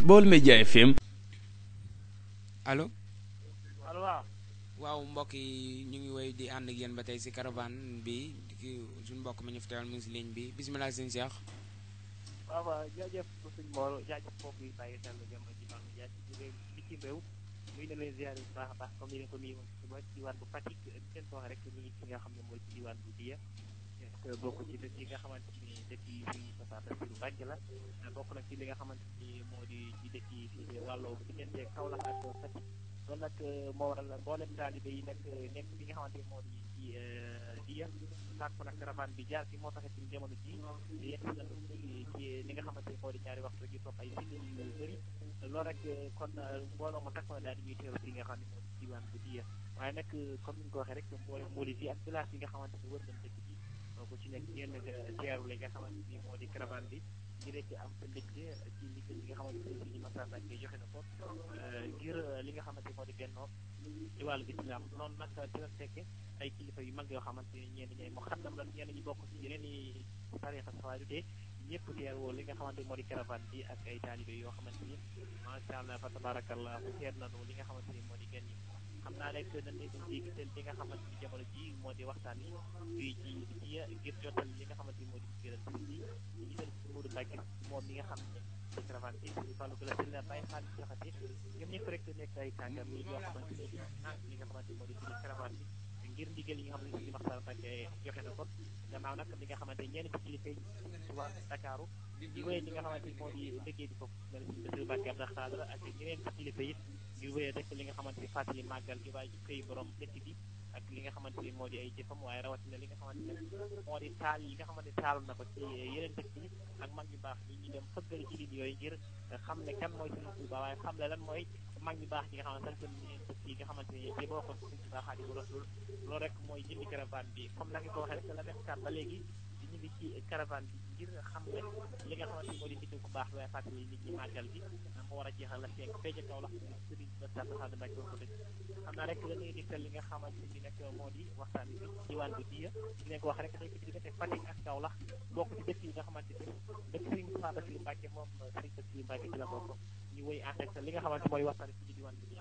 Baol Média FM. allo. allo waaw. waaw mbokk yi ñu ngi woy di ànd ak yéen ba tey si caravane bi ki suñu mbokk mi ñu fi teewal mu ngi si ligne bi bisimilah sëñ Cheikh. waaw waaw jaajëf suñu Mor jaajëf mbokk yi bàyyi xel jamono ji baax na jaajëf ci réew mi ci réew muy na leen ziare bu baax a baax comme ni leen ko nuyu woon suba ci diwaan bu Fatick di leen ko wax rek ñu ngi ci nga xam ne mooy ci diwaan bu Diya bokk ci dëkk yi nga xamante ni dëkk yi fi Moussa Bassirou Mbacke la bokk nag ci li nga xamante ni moo di ci dëkk yi fi wàllu diggante Kaolack ak Fatick loolu nag moo waral mboolem taalibe yi nag nekk bi nga xamante ni moo di ci Diya sàkk nag caravane bi jaar fi moo taxit ci jamono ji yegg si nañu ci li nga xamante ni moo di ñaari waxtu ji topp ay simili yu bëri loolu rek kon mbooloo mu takk daal di ñuy teew fi nga xam ne moo di diwaan bu Diya waaye nag comme ni ñu ko waxee rek mboolem mbooli yi ak village yi nga xamante ni wër nañ dëkk bi ku ci nekk yenn teeru li nga xamante ni moo di caravane bi ngir rek am sa mbégte ci liggéey bi nga xamante ni si Massa Mbacke joxe na ko ngir li nga xamante ni moo di bennoo ci wàllu islam noonu nag dina fekke ay kilifa yu mag yoo xamante ni ñenn ñooy mu xaddam la ñenn ñi bokk ci yeneen i tarixa sax du dee ñëpp teerwoo li nga xamante ni moo di caravane bi ak ay taalibe yoo xamante ni macha allah fa tabarakallah teer nañu li nga xamante ni moo di gan yi xam naa rek dañ leen di gisal li nga xamante ni jamono ji moo di waxtaan yi fii ci ci ngir jotal li nga xamante ni moo di gëral si bi ñu gisal si Modou Mbacke moom mi nga xam ne ci caravane bi suñu fàllu gëla si la bàyyi xaalis joxate ñoom ñëpp rek nekk ay kàngam yi yoo xamante ni nànk li nga xamante ni moo di suñu caravane bi ngir ndigal yi nga xam ne suñu Maxtar Mbacke joxe na ko gannaaw nag li nga xamante ni ñenn ci kilifa yi ci waa Dakaaru di wéy li nga xamante ni moo di liggéey bi foofu mel ni Bassirou Mbacke Abdou Khadre ak ñeneen ci kilifa yi ngir wéyee rek li nga xamante ni fàttali màggal gi waaye koy borom dëkk bi ak li nga xamante ni moo di ay jëfam waaye rawatina li nga xamante ne moo di taal yi nga xamante ni taal na ko ci yeneen dëkk yi ak mag ñu baax ñi ñu dem fëggal ci ligne yooyu ngir xam ne kan mooy Sëriñ Tuuba waaye xam ne lan mooy mag ñu baax ñi nga xamante ne ñeneen dëkk yi nga xamante ni ci bokkoon Sëriñ Tuuba Xaadimu Rasuul loolu rek mooy jëndi caravane bi comme na nga ko waxee rek la def kat ba léegi ñu ngi ci caravane bi ngir xam ne li nga xamante ni moo di nit ku baax waaye fàttali nit ñi màggal gi moo war a jeexal la feeg feeja kaw la sëriñ ba sàtt xaad Mbàkke ko dëgg xam naa rek dañuy digtal li nga xamante ni nag moo di waxtaan bi diwaan bu diya di leen ko wax rek dañ ko ci diggante Fatick ak Kaolack bokk ci dëkk yi nga xamante ni dëkk sëriñ Moussa Bassirou Mbacke moom sëriñ Bassirou Mbacke ci la bokk ñu woy ànd ak li nga xamante mooy waxtaan bi ci diwaan bu diya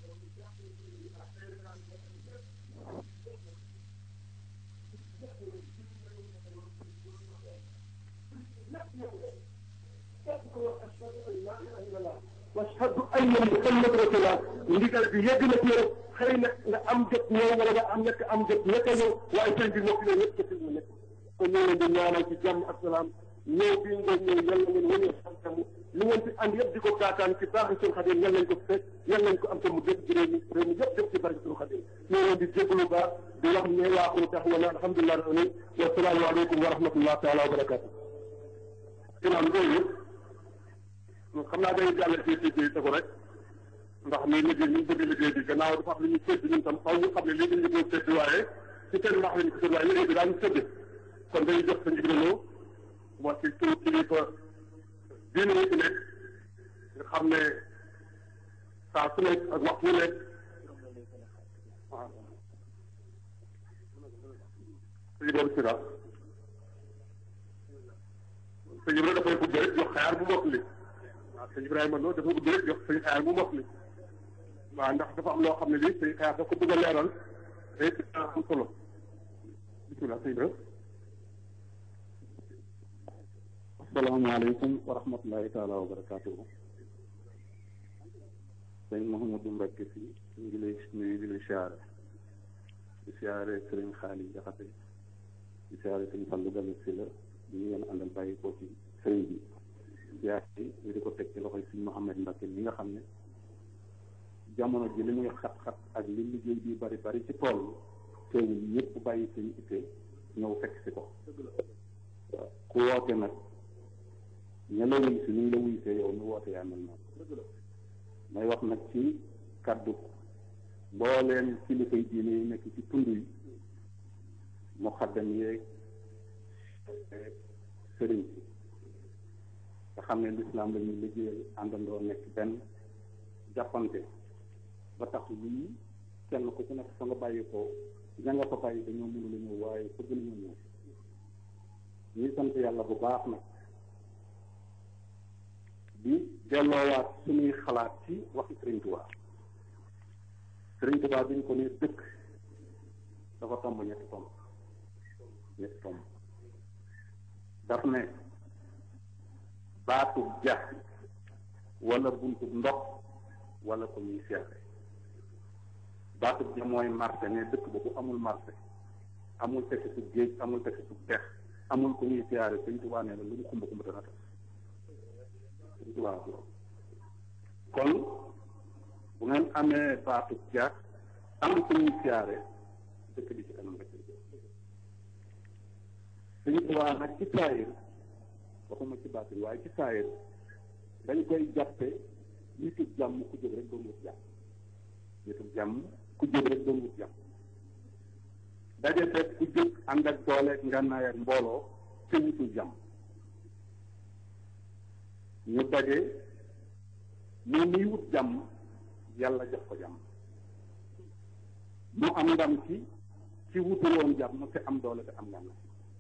washhadu anna muhammad rasulullah ndigal bi yegg na ci yow xëy na nga am jot ñëw wala nga am ñàkk am jot ñàkk a ñëw waaye sëñ bi noppi na ñëpp ci mu nekk kon ñu leen di ñaanal ci jàmm ak salaam ñëw bii ngeen ñëw yal na ngeen wane xam li ngeen fi ànd yëpp di ko gaataan ci baax suñu xadim yal nañ ko fekk yal nañ ko am te mu dëkk ci réew mi réew mi yëpp def ci barke suñu xadim ñu leen di jégalu baax di wax ne waaxul tax wala alhamdulilah rabbil wa salaamu aleykum wa rahmatullah taala wa barakatu ginnaaw loolu yëpp xam naa day jàll ci ci ci tegu rek ndax ni liggéey ñu bëgg liggéey bi gannaaw dafa am lu ñu sédd ñun tam xaw ñu xam ne lii dañu ko sédd waaye ci seen ndax lañu ko sédd waaye liggéey bi daañu sédd kon dañuy jox sa njëgëloo moo ci turu kilifa diine yi ci nekk nga xam ne saa su nekk ak waxtu wu nekk waaw sëñ boobu si daal sëñ Ibrahima dafay gudd rek jox xayaar bu mokk li waaw sëñ Ibrahima loolu dafa gudd rek jox sëñ xayaar bu mokk li waaw ndax dafa am loo xam ne lii sëñ xayaar dafa ko bëgg a leeral te it am solo bisimilah sëñ Ibrahima. asalaamaaleykum wa rahmatullahi taala wa barakaatuhu. sëñ Mouhamadou Mbacke si ñu ngi lay nuyu di la siyaare di siyaare sëriñ Xaali Jaxate di siyaare sëñ Fallu Gale si la ñu ngeen àndal bàyyi ko ci sëriñ bi jaar ci ñu di ko teg ci loxoy sëñ Mouhamed Mbacke mi nga xam ne jamono ji li muy xat-xat ak li liggéey bi bari bari ci tool teewul ñëpp bàyyi seen itte ñëw fekk si ko waaw ku woote nag ña la wuy si ni ñu la wuy see yow nu woote yaa mel noonu may wax nag ci kàddu mbooleen kilifay diine yi nekk ci tund yi mu xaddam yeeg sëriñ si nga xam ne lislaam la ñuy liggéeyal àndandoo nekk benn jàppante ba tax lii kenn ku ci nekk fa nga bàyyi ko ña nga fa bàyyi dañoo mënula ñëw waaye bëgg nañu ñëw ñuy sant yàlla bu baax nag di delloowaat suñuy xalaat ci waxi Sëriñ Tuubaa Sëriñ Tuubaa bi ñu ko ne dëkk dafa tomb ñetti tomb ñetti tomb daf ne baatub ja wala buntub ndox wala ko ñuy seere baatub ja mooy marché ne dëkk ba bu amul marché amul tefesu géej amul tefesu dex amul ko ñuy siyaare Sëriñ Tuubaa nee na lu mu xumba xumba dana tas Sëriñ Tuubaa kon bu ngeen amee baatub ja am ko ñuy siyaare dëkk bi ci kanam rek Sëriñ Tuubaa nag ci saayir waxuma ci baatin waaye ci saayir dañ koy jàppe nitu jàmm ku jóg rek doon wut jàmm nitu jàmm ku jóg rek doon wut jàmm daje fekk ku jóg ànd ak dooleeg ngànnaay ak mbooloo te wutul jàmm ñu daje moom miy wut jàmm yàlla jox ko jàmm mu am ndam ci ci wutul woon jàmm te am doole te am ngànnaay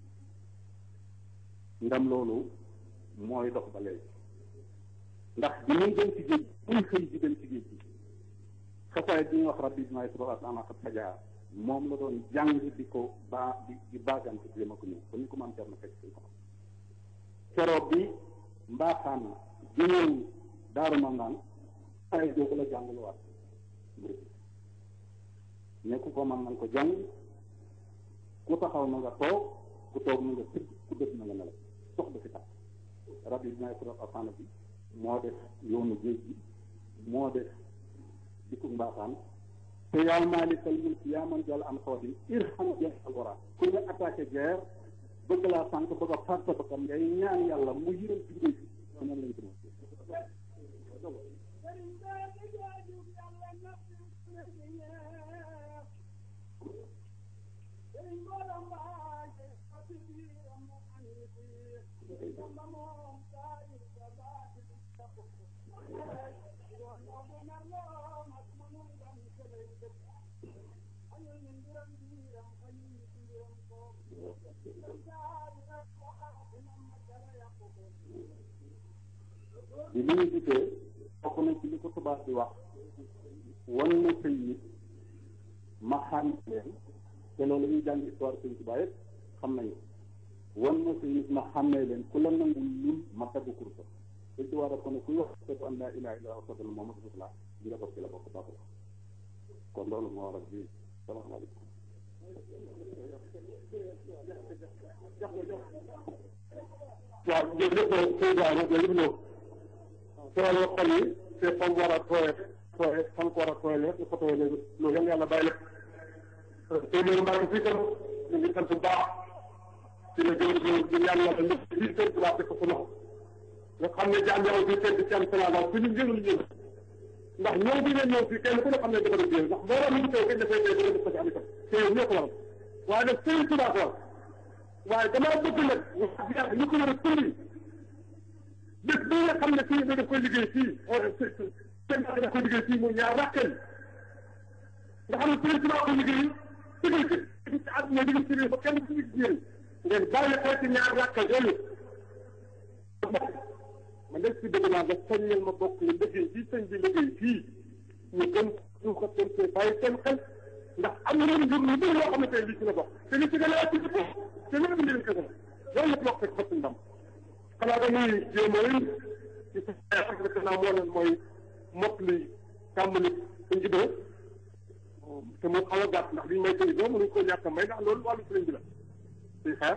ndam loolu mooy dox ba léegi ndax bi muy dem ci géej muy xëy di dem ci géej gi xasaay bi ñuy wax rabbi may suba ana xat fajaa moom la doon jàng di ko baa di di baagante di ma ko ñëw ba ñu ko maam na fekk suñ ko keroog bi mbaaxaan jëñëw daaru ma naan ay joogu la jàng lu waat ne ku ko man nañ ko jàng ku taxaw na nga toog ku toog na nga tëdd ku dëdd na nga nelaw sox du fi tax rab yi may suba asana bi moo def yoonu géej gi moo def dikku mbaaxaan te yaa maalikal mulk yaa man jàll am xoodin irham ja alwara ku nga attaqué guerre bëgg laa sànq bëgg a faat sa bakkan ngay ñaan yàlla mu yërëm ci géej gi noonu lañ ko bi li ñu gisee bokk na ci li ko tubaab di wax wan na sëy nit ma xam leen te loolu ñuy jàng histoire sëñ Tuubaa yëpp xam nañu wan na sëy nit ma xàmmee leen ku la nangu ñun ma tagg kursa sëñ Tuubaa daf ko ne kuy wax seetu an laa ilaaha illallaah sadal Muhammadu rasulullah di la bokk ci la bokk baax kon loolu moo waral bi salaamaaleykum waaw jërëjëf président jërëjëf Lo toolu xol yi te fam war a tooye tooye fam ko war a tooye lépp ko tooye léegi loolu yan yàlla bàyyi la te loolu maa ngi fii tam ñu ngi sant bu baax ci la jëm ci di ñaan yàlla lépp fii seen tubaab te ko su loxo nga xam ne jaam yow fii seen ci am Sénégal fi ñu njëriñ ñëw ndax ñëw bi ngeen ñëw fii kenn ku ne xam ne dafa doon jël ndax mbooloo mi ngi teew kenn dafay tey dina def ko ci am itam te yow ñoo ko waral waaye nag seen tubaab war waaye damaa bëgg nag wax yàlla ñu ko war a tulli bés bi nga xam ne fii da koy liggéey fii seen da koy liggéey fii muy ñaar rakkeel nga xam ne président ko liggéey tëgal ci ci àdduna liggéey ci biir ba kenn ci gis yéen ngeen bàyyi ko ci ñaar rakkeel yooyu man de si bëgg naa nga soññal ma bokk yi liggéey fii sëñ bi liggéey fii ñu gën ñu ko seen see bàyyi seen xel ndax am na leen jur lu bëri loo xam ne tey lii ci la bokk te li ci gën a ci ko te lu indi leen kese loolu yëpp bokk rek ndam xanaa dañuy jéem a ci sa xeex naa moo leen mooy mot li tàmbali suñ ci doo te mu xaw a gàtt ndax liñ may tëj doo mënuñ ko ñàkk a may ndax loolu wàllu sëriñ bi la suy xaar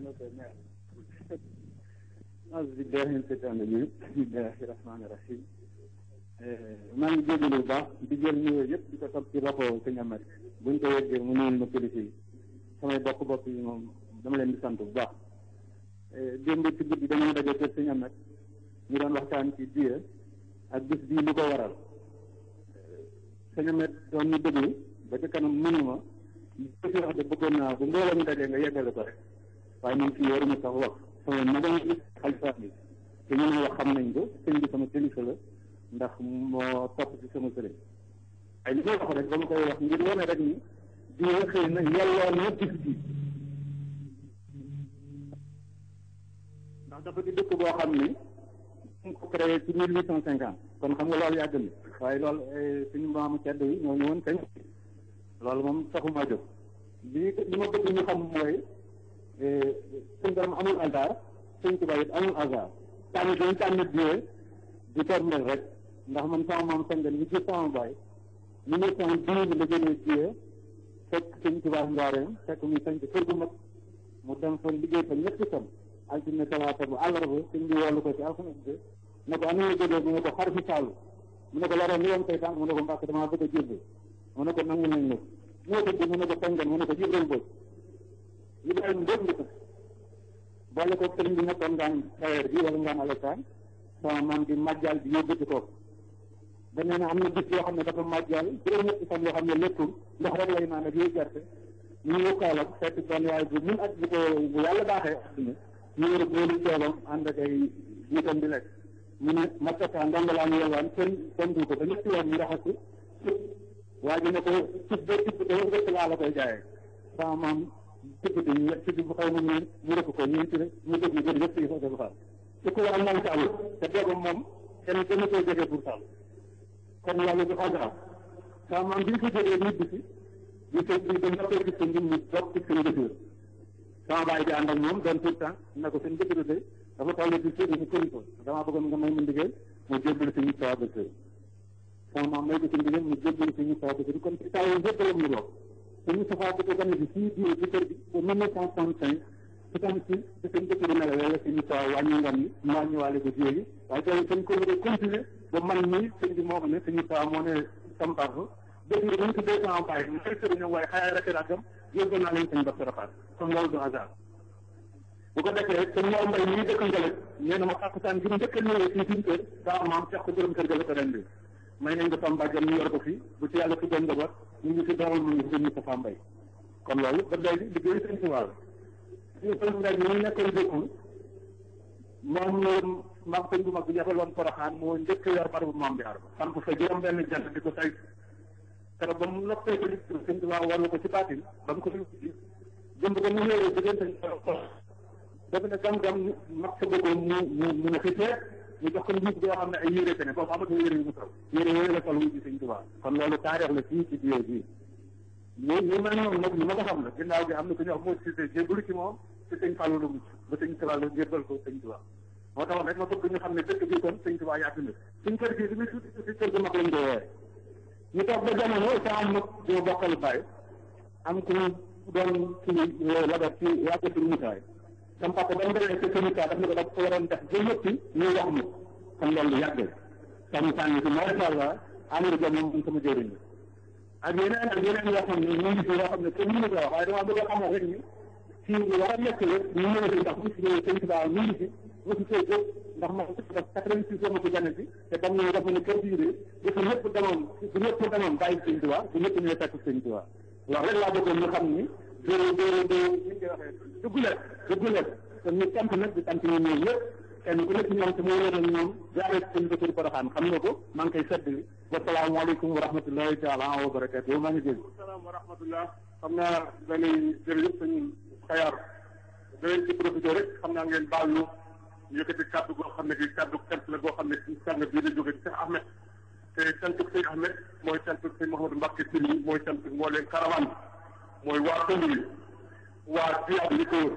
أعوذ بالله من الشيطان الرجيم بسم الله الرحمن الرحيم maa ngi jégalu bu baax di jël nuyoo yëpp di ko topp ci loxo sëñ Amar buñ ko yeggee mu nuyul ma kilifa yi samay bokk bokk yi moom dama leen di sant bu baax démb ci guddi dañoo daje kër sëñ Amar ñu doon waxtaan ci diye ak bis bii lu ko waral sëñ Amar doon ñu déglu ba ci kanam mënuma li fi wax de bëggoon naa bu mbooloo mi dajee nga yeggale ko rek waaye man fii waruma sax wax sama magam xalifa bi te ñu ne wax xam nañ ko sëñ bi sama kilifa la ndax moo topp ci sama sëriñ ay li may wax rek dama koy wax ngir wane rek ni diine xëy na yelloo na bis bi ndax dafa di dëkk boo xam ni ñu ko créé ci mille huit cent cinquante kon xam nga loolu yàgg na waaye loolu suñu maamu cedd yi ñoo ñëwoon kañ loolu moom taxuma jóg lii li ma bëgg ñu xam mooy suñu borom amul hasard suñ tubaab it amul hasard tànn dañ tànn biee di tombel rek ndax man sama maam sangan li ci sama baay mille neuf cent douze la jëlee biee fekk suñ tubaab njaareem fekk muy sañ kër gu mag mu dem fa liggéey fa ñetti fan altine talaata bu àllarba suñ bi wollu ko ci alxames bi ne ko ana nga jógee mu ne ko xar fi saalu mu ne ko loroon li woon tey tànk mu ne ko mbàkk damaa bëgg a jébbe mu ne ko nangu nañ nag moo tëdd mu ne ko sangan mu ne ko jibril boobu Ibrahima mbóot nga tudd boole ko sëriñ bi nekkoon ngaan tailleur bi wala ngaan alassane sama maam di màjjal bi yóbbati ko ba nee na am na bis yoo xam ne dafa màjjal juróom-ñetti fan yoo xam ne lekkul ndox rek lay naan ak yooyu gerte ñu ñëw Kaolack fekk benn waay bu mun ak bu ko bu yàlla baaxee àdduna ñu war a boolu ceebam ànd ak ay jiitam di lekk mu ne mattata ndongalaa ñu yelwaan kenn tontu ko ba ñetti yoon ñu raxas ko waa ji ne ko cib ba cib ba rëkk laa la koy jaayee sama maam tëggati ñu yegg ci bu xaw ma ñu mu rëkk ko ñu ci ñu dëgg ñu gën yëpp ci fa dafa te ku am nañ sàll te doogam moom kenn kenn koy jege pour sàll kon yàlla du xajaam sama maam bi ñu ko jógee nit bi si ñu ko ñu ko noppee gis ko ñun ñu bokk ci seen jëkkër sama baay di ànd ak moom doon tout le temps na ko seen jëkkër de dafa toll ci sëriñ ñu këri ko damaa bëggoon nga may mu ndigal mu jébbal si ñu sawa ba kër sama maam may ko si ndigal mu jébbal si ñu sawa ba kër kon ci taw yëpp la mu dox suñu safaa ko gane bi fii bii ci kër gi ba mille neuf cent soixante cinq ci tam si ci seen dëkk bi nelawee la suñu sawa wàññi ngam yi mu wàññiwaale ko jéegi waaye tey dañ ko war a continuer ba man nii sëñ bi moo xam ne suñu sawa moo ne sampar ko dëkk bi dañ ko deux cent bàyyi mu fay sëriñam waaye xayaa rek rakkam yóbbu naa leen sëñ Bass Rafaat kon loolu du hasard bu ko defee sëñ Mor Mbay mii dëkk Ngale nee na ma xàqsaan gi mu njëkk a ñëwee fii suñu kër daa maam fex ko borom kër ga la ko ren bi may nañ ko Samba ñu yor ko fii bu ci yàlla tuddoon njaboot ñu ngi fi dawal mu ngi fi ñu Moustapha Mbaye kon loolu ba léegi liggéey sëñ Tuubaa la ñu sëñ Mbaye ñu nekkoon dëkkul moom la maam sëñ bu mag bi yabaloon Poroxaan moo njëkk yor barabu maam bi arba samp fa juróom benn jant di ko say kero ba mu noppee ko li sëñ Tuubaa warlu ko ci baatin ba mu ko fi jëmb ko mu ñëwee diggante dafa ne gam-gam mag sa bëggoon mu mu mu ne xitee ñu jox ko njiit boo xam ne ay yére ne boobu amatul yére yu mu taw yére yooyu la sol wuji sëñ Tuubaa kon loolu taarix la fii ci biir bii ñu ñu mel noonu nag ñu ma ko xam la ginnaaw gi am na ku ñu wax moo Cissé jébbalu ci moom ci sëñ Fallou la mucc ba sëñ Tuubaa la jébbal ko sëñ Tuubaa moo tax rek ma bëgg ñu xam ne dëkk bi kon sëñ Tuubaa yàgg na suñ kër gi li muy tuuti tuuti kër gu mag lañ koy woowee ñu toog ba jamono sa am nag ñu bokkal baay am ku doon kii labat ci yàgg suñu musaay sam papa ba mu demee ci sëñ daf ne ko daf ko waroon def ba ñëppi ñu wax mu kon loolu yàgg sàmm sànni si macha allah Amadou Dia moom sama jëriñ la ak yeneen ak yeneen yoo xam ne ñu ngi fi yoo xam ne kenn mënu ko wax waaye dama bëgg a xamal rek ni fii lu war a nekk la ñu ñëw fi ndax bu fi ñëwee sëñ Tuubaa ñu ngi fi mosu see jóg ndax man daf quatre-vingt-six sama ko gane si te ba mu ñëw dafa ne kër bii de bu fi ñëpp demoon bu ñëpp demoon bàyyi sëñ Tuubaa bu ñëpp ñëwee fekk sëñ Tuubaa loolu rek laa bëggoon ñu xam ni doo doo doo ñu ngi waxee dugguleet dugguleet kon ñu sant nag di sant ñu ñëw yëpp kenn ku nekk ñoom te mu wéral ñoom jaaree ci seen dëkk Porokhane xam nga ko maa ngi koy seddli wasalaamaaleykum wa rahmatullahi taala wa barakatu maa ngi dégg salaam wa rahmatullah xam naa dañuy jërëjëf sëñ xayaar danañ ci profité rek xam naa ngeen baal ñu yëkkati kàddu goo xam ne gi kàddu cant la goo xam ne ci sang bii la jóge ci Cheikh Ahmed te cantuk sëñ Ahmed mooy cantuk sëñ Mouhamadou Mbacke Sylla mooy cantuk moo leen caravane mooy waa tund wi waa Diab li ko wër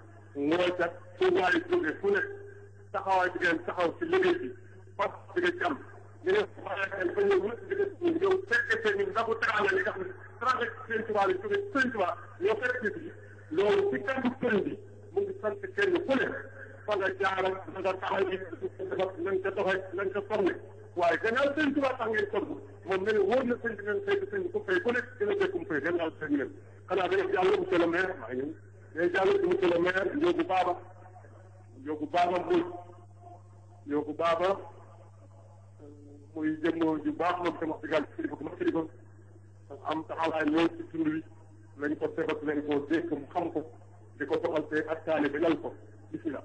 mooy kat fu waay jóge fu ne taxawaay bi ngeen taxaw ci liggéey bi parce que bi nga ci am ñu ne xaaral ba ñëw ñëpp di leen ñëw fekkee seen ñun ndax bu teraanga li nga xam ne teraanga seen tubaab yi jóge seen tubaab ñoo fekk ci loolu ci kàddu sëriñ bi mu ngi sant kenn ku ne fa nga jaaral fa nga taxaw yi nañ ko doxee nañ ko formé waaye gannaaw seen tubaab tax ngeen togg moom ne wóor na sëñ bi ngeen fay sëñ bi ku fay ku nekk dina fay ku mu fay gannaaw sëñ leen xanaa dañuy jàll monsieur le maire maa ngi ñëw dañuy jàll ci monsieur le maire Ndiogou Baba Ndiogou Baba Mbodj Ndiogou Baba muy jëm ju baax moom sama wax dëgg kilifa ku ma kilifa am taxawaay lool ci tund wi lañ ko sebat lañ ko dégg mu xam ko di ko doxal te ak taali ba yal ko bisimilah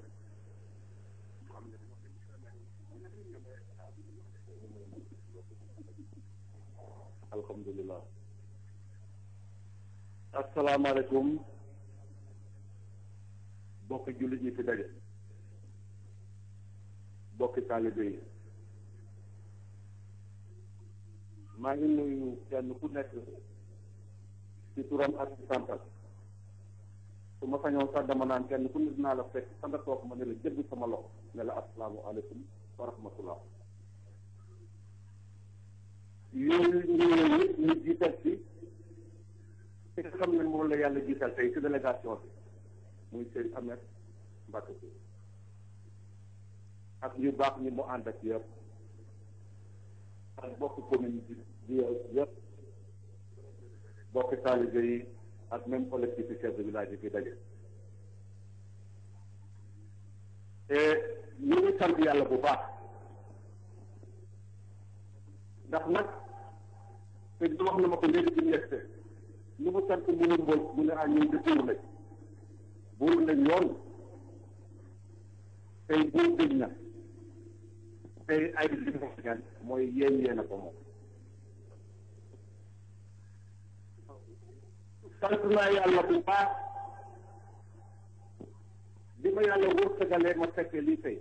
alhamdulilah asalaamaaleykum bokk jullit ñi fi daje bokki taalibe yi maa ngi nuyu kenn ku nekk ci turam ak ci santal su ma sañoon sax dama naan kenn ku ne dinaa la fekk fa nga toog ma ne la jëgg sama loxo ne la asalaamu aleykum wa rahmatullah yooyu ñëwee yëpp ñu jiital ci ki nga xam ne moom la yàlla jiital tey ci délégation bi muy sëñ Ahmed Mbacke bi ak ñu baax ñi mu ànd ak yëpp ak bokk commune bi bi yëpp bokk taalibe yi ak même collectif chef de village yi fi daje te ñu ngi sant yàlla bu baax ndax nag te di wax na ma ko léegi ci njëkk ñu mu sant mu ne mbool mu ne ah ñun de buur lañ buur lañ yoon tey buur gëj na tey ay liggéey mooy yéen yéen a ko moom sant naa yàlla bu baax bi ma yàlla wërsëgalee ma fekkee lii tey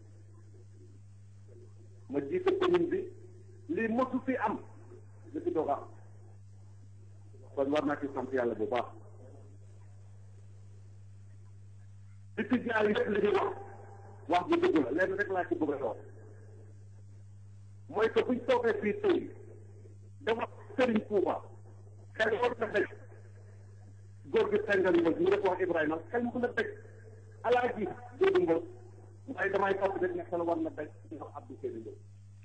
ma jiite commune bi lii mosu fi am li fi doog am kon war naa ci sant yàlla bu baax li ci jaar yëpp li ñuy wax wax bu dëgg la lenn rek laa ci bëgg a wax mooy que buñ toogee fii tey dama sëriñ Touba xel war na daj góor gi sengal mboj mu def wax Ibrahima xel mu na daj alaaji Jóobu mboj waaye damay topp rek ne xel war na daj ci wax Abdou Seydi Mboj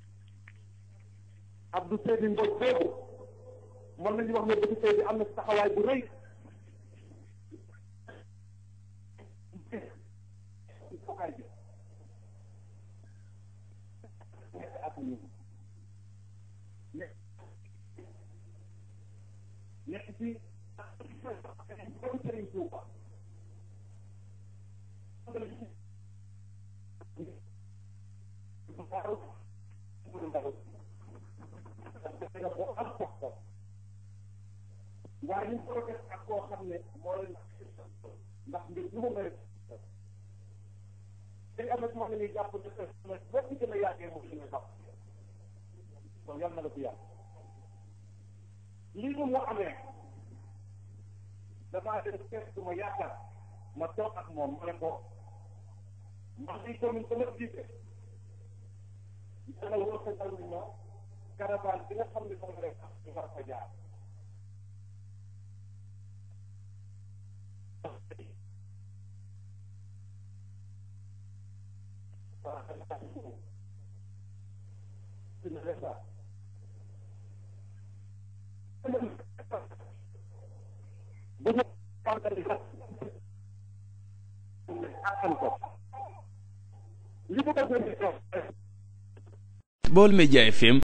Abdou Seydi Mboj boobu mën nañu wax ne Abdou Seydi am na taxawaay bu rëy nekk ci Sëriñ Tuuba waaye ñu ko def ak koo xam ne moo leen ndax mbir lu mu mel dañ am na ci wax ne ñuy jàpp ne boo ci gën a yàggee moom suñu jàpp kon yal na la ko yàgg lii moom moo amee damaa def kees ma yaakaar ma toog ak moom ma ne ko ndax lii commune ba nga jiite dana wër sa dal ma caravane bi nga xam ne moom rek ñu war fa jaar bu ñu fàttali sax attan ko li ko ko Baol Média FM